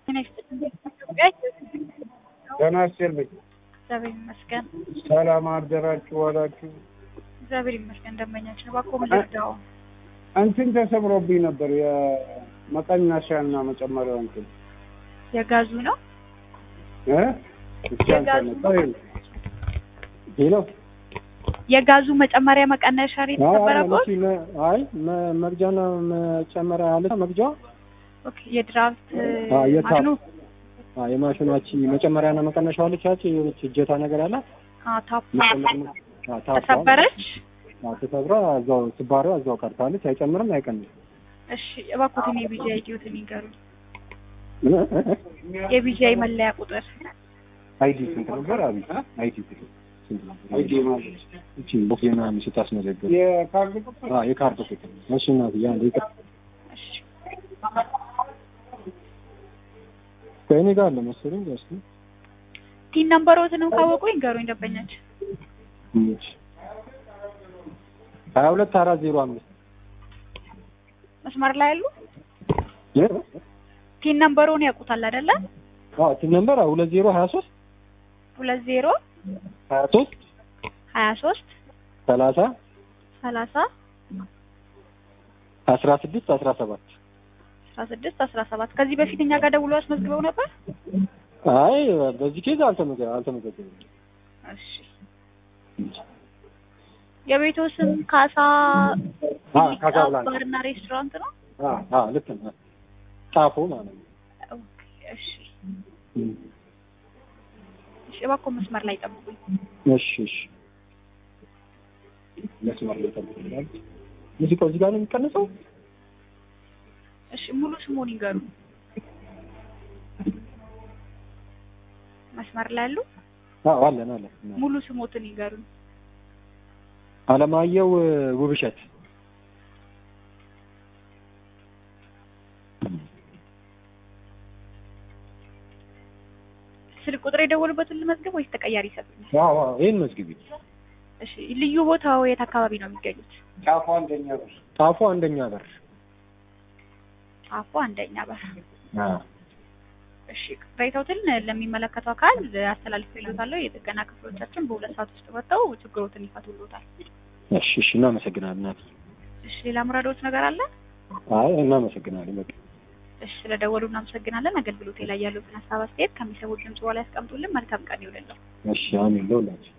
ጤና ይስጥልኝ። እግዚአብሔር ይመስገን። ሰላም አደራችሁ ዋላችሁ? እግዚአብሔር ይመስገን። ደንበኛችን እባክዎ ምን ልርዳው? እንትን ተሰብሮብኝ ነበር የመቀነሻና መጨመሪያው እንትን የጋዙ ነው። እ እስኪ አንተ ነህ ሄሎ የጋዙ መጨመሪያ መቀነሻ ሬት ነበረበት። አይ መ- መግጃና መጨመሪያ አለ መግጃ ኦኬ የድራፍት አዎ፣ የታፕ። ማሽኑ አ የማሽኗች መጨመሪያና መቀነሻ አለች ያቺ የሆነች እጀታ ነገር አላት አ ታፕ መጨመር- አ ታፕ ተሰበረች። አ ተሰብራ እዛው ስባሪዋ እዛው ቀርታለች። አይጨምርም አይቀንስም። እሺ እባክዎትን የቢጂአይ አይዲዎትን ይንገሩኝ። የቢጂአይ መለያ ቁጥር አይዲ ስንት ነበር? አቢ አይዲ ስንት ነበር? አይዲ ማለት እቺ ምናምን ስታስመዘግብ የካርድ ቁጥር አ የካርድ ቁጥር እሺ እናት ያ እንደ እሺ ከእኔ ጋር አለ መሰለኝ ጋር እስኪ ቲን ነምበሮትንም ካወቁ ይንገሩኝ ደንበኛችን። እሺ ሀያ ሁለት አራት ዜሮ አምስት መስመር ላይ ያሉ ቲን ነምበሮን ያውቁታል አይደለ? አዎ ቲም ነምበር ሁለት ዜሮ ሀያ ሶስት ሁለት ዜሮ ሀያ ሶስት ሀያ ሶስት ሰላሳ ሰላሳ አስራ ስድስት አስራ ሰባት አስራ ስድስት አስራ ሰባት ከዚህ በፊት እኛ ጋር ደውሎ አስመዝግበው ነበር። አይ በዚህ ኬዝ አልተመዘ አልተመዘገበም። እሺ የቤቶ ስም ካሳ አ ካሳ ብላንካ ባርና ሬስቶራንት ነው። አ አ ልክ ነው። ጣፎ ማለት ነው። ኦኬ እሺ እሺ እባክዎ መስመር ላይ ጠብቁኝ። እሺ እሺ መስመር ላይ ተብሏል። ሙዚቃው እዚህ ጋር ነው የሚቀነሰው? እሺ ሙሉ ስሙን ይንገሩ። መስመር ላይ ያሉ አዎ አለን አለን። ሙሉ ስሞትን ይንገሩኝ። አለማየሁ ውብሸት ስልክ ቁጥር የደወሉበትን ልመዝገብ ወይስ ተቀያሪ ይሰጡኛል? አዎ አዎ ይሄን መዝግቢ። እሺ ልዩ ቦታው የት አካባቢ ነው የሚገኙት? ጫፉ አንደኛ ብር ጣፎ አንደኛ በር። ጣፎ አንደኛ በር። አዎ እሺ ቅሬታዎትን ለሚመለከተው አካል አስተላልፌልዎታለሁ። የጥገና ክፍሎቻችን በሁለት ሰዓት ውስጥ መጥተው ችግሮትን ይፈቱልዎታል። እሺ እሺ እናመሰግናለን። እናት እሺ ሌላ ምረዶት ነገር አለ? አይ እናመሰግናለን። በቃ እሺ ስለደወሉ እናመሰግናለን። አገልግሎቴ ላይ ያሉትን ሀሳብ አስተያየት ከሚሰሙት ድምጽ በኋላ ያስቀምጡልን። መልካም ቀን ይውልልን። እሺ አሜን ለሁላችሁ